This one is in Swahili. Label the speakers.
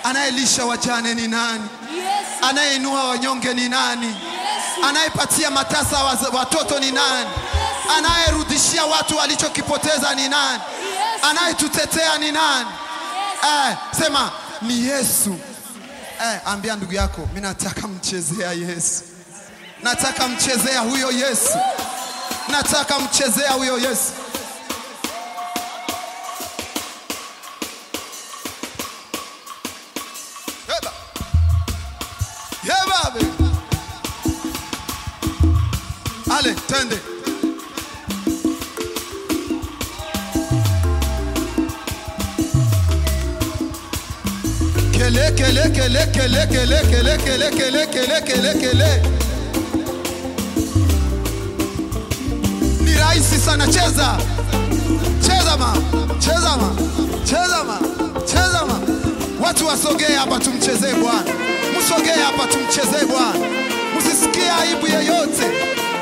Speaker 1: Anayelisha wajane ni nani?
Speaker 2: Yesu.
Speaker 1: Anayeinua wanyonge ni nani?
Speaker 2: Yesu.
Speaker 1: Anayepatia matasa waz- watoto ni nani? Anayerudishia watu walichokipoteza ni nani?
Speaker 2: Yesu.
Speaker 1: Anayetutetea ni nani?
Speaker 2: Yesu.
Speaker 1: Eh, sema ni Yesu. Eh, ambia ndugu yako, mimi nataka mchezea Yesu. Nataka mchezea huyo Yesu. Nataka mchezea huyo Yesu. Yeba. Yeba be. Ale, twende. Kele kele kele kele kele kele kele kele kele kele kele. Ni rahisi sana, cheza cheza ma cheza ma cheza ma cheza ma. Watu wasogee hapa tumchezee Bwana, msogee hapa tumchezee Bwana, msisikie aibu yeyote.